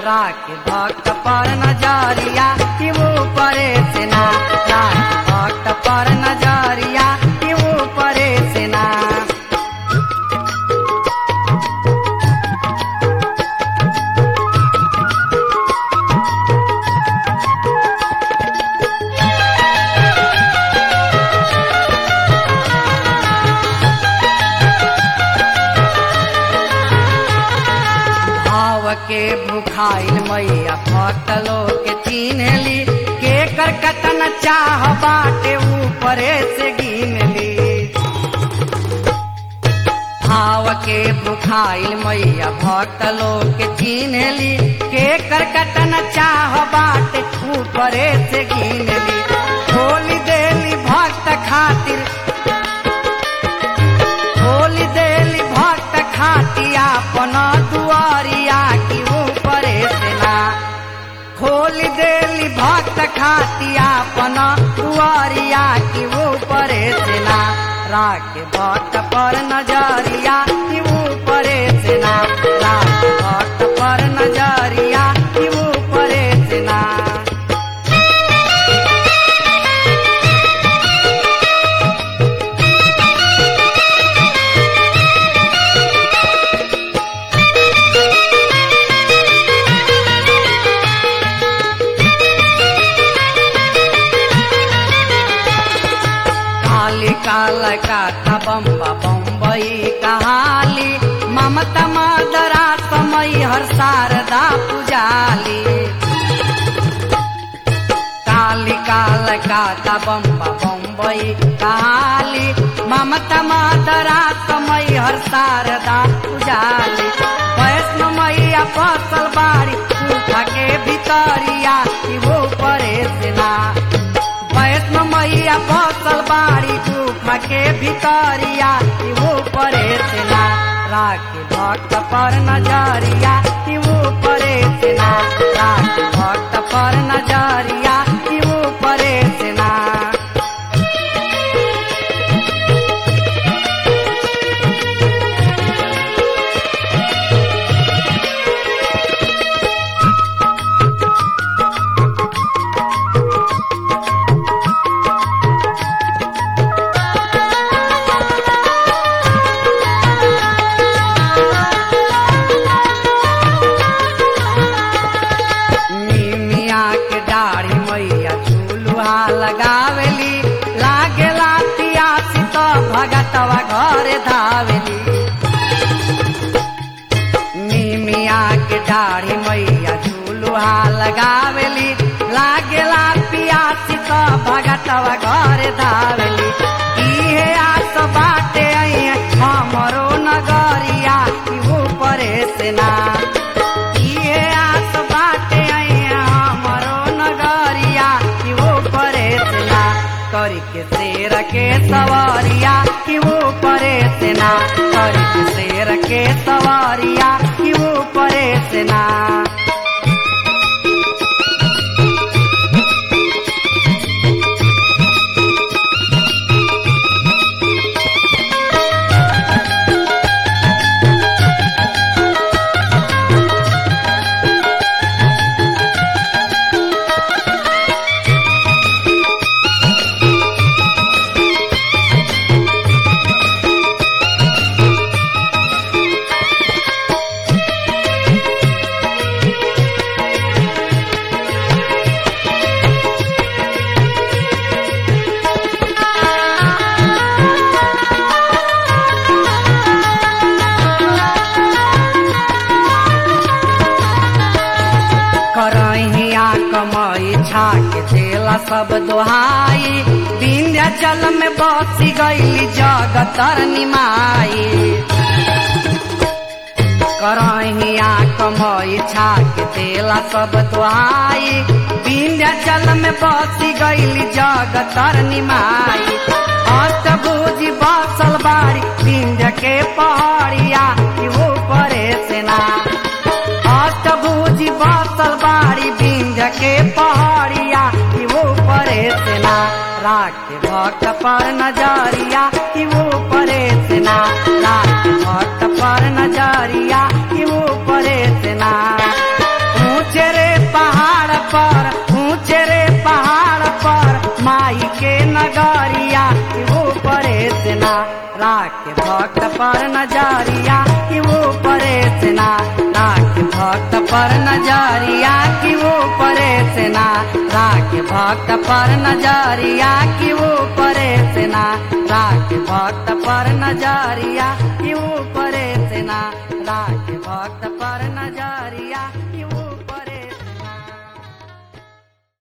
राख भक्त पर नजरिया कि वो परे से ना राख भक्त पर नजरिया कि वो परे से ना भाव के भुखाइल मैया भक्त लोग के चिन्हली के कर कतन चाह बाटे ऊपरे से गिनली भाव के भुखाइल मैया भक्त लोग के चिन्हली के कर कतन चाह बाटे ऊपरे से गिनली खोली देली भक्त खातिर खोली देली भक्त खातिया अपन दुआरिया की ऊपरे से ना खोली देली भक्त खातिया अपन दुआरिया की ऊपरे से ना राख भक्त पर नजरिया की ऊपरे से ना राख भक्त पर नजरिया की ऊपरे से ना काली काल काथा बम्बा बम्बई कहाली ममता मदरा समय हर शारदा पुजाली काली काल काथा बम्बा बम्बई कहाली ममता मदरा समय हर शारदा पुजाली वैष्णो मैया फसल बाड़ी सूखा के भितरिया कि वो परे से ना वैष्णो मैया फसल बाड़ी गुफा के भितरिया कि वो परे से ना राख भक्त पर नजरिया कि वो परे से ना राख भक्त पर नजरिया कि वो परे से ना निमिया के दाढ़ी मैया झूलुआ लगावेली लागेला पियासी तो भगतवा घर धावेली निमिया के दाढ़ी मैया झूलुआ लगावेली लागेला पियासी तो भगतवा घर धावेली इहे आस बाटे अइहे हमरो नगरिया कि वो परे से ना इहे आस बाटे अइहे हमरो नगरिया कि वो परे से ना करी के शेर के सवारिया कि वो परे से ना करी के शेर के सवारिया कि वो परे से ना करहिया कमाई छाक देला सब दोहाई विंध्याचल में बसी गई जगतर निमाई करहिया कमाई छाक देला सब दोहाई विंध्याचल में बसी गई जगतर निमाई अष्टभुजी बसल बाड़ी विंध्य के पहाड़िया कि वो परे से ना अष्टभुजी बसल बाड़ी विंध्य के पहाड़िया कि वो परे से ना राख भक्त पर नजरिया कि वो परे से ना राख भक्त पर नजरिया कि वो परे से ना राख भक्त पर नजरिया कि वो परे से ना राख भक्त पर नजरिया कि वो परे से ना राख भक्त पर नजरिया कि वो परे से ना राख भक्त पर नजरिया कि वो परे से ना राख भक्त पर नजर